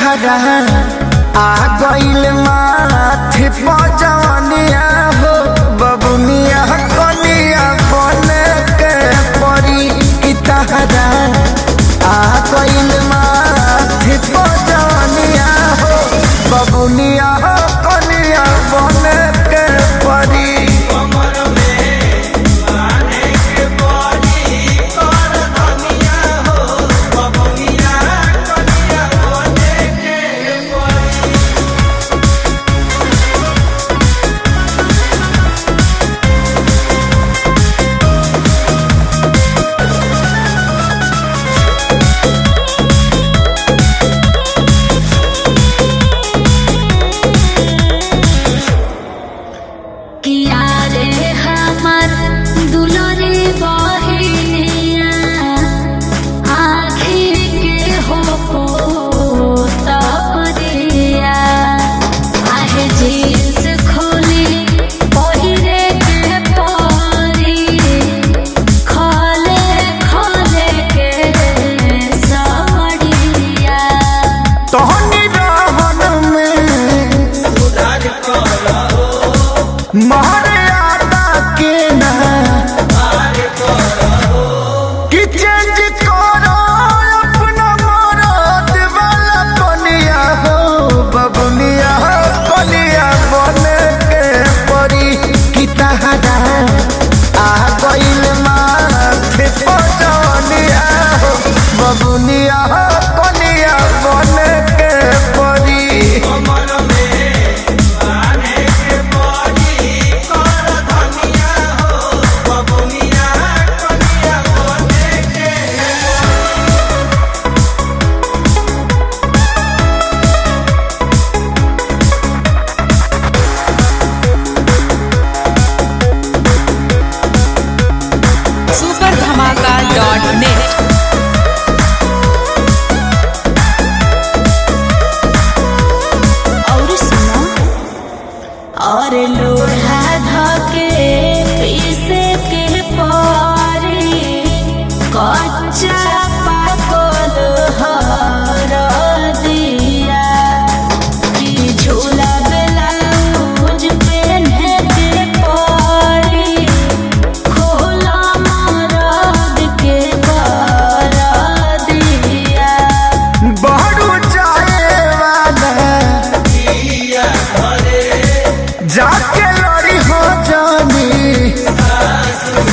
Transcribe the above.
तहरा आ गइल माथे पजवनिया हो बबुनिया कनिया बने के परी की तहरा आ गइल माथे पजवनिया हो बबुनिया कनिया बने के परी किया रे हमर दुलरे बहिनिया आँखी के हो पोतरिया आहे जींस खोली पहिरे के परी खोले खोले के साड़िया तोहनी रहन में मर्यादा के ना कि चेंज करो अपना मरद वाला बनिया हो बबुनिया बनिया बने के परी कि तहरा आ गइल माथे पजनिया हो बबुनिया बनिया बने के परी सुपर धमाका डॉट नेट और सुनो और लोढ़ा धके पीसे के पारी कच्चा पाकल हर दिया कि झूला ब्लाउज पहने के पारी खोला मरद के कर दिया बहरू जाए वाला जाके लड़ी हो जानी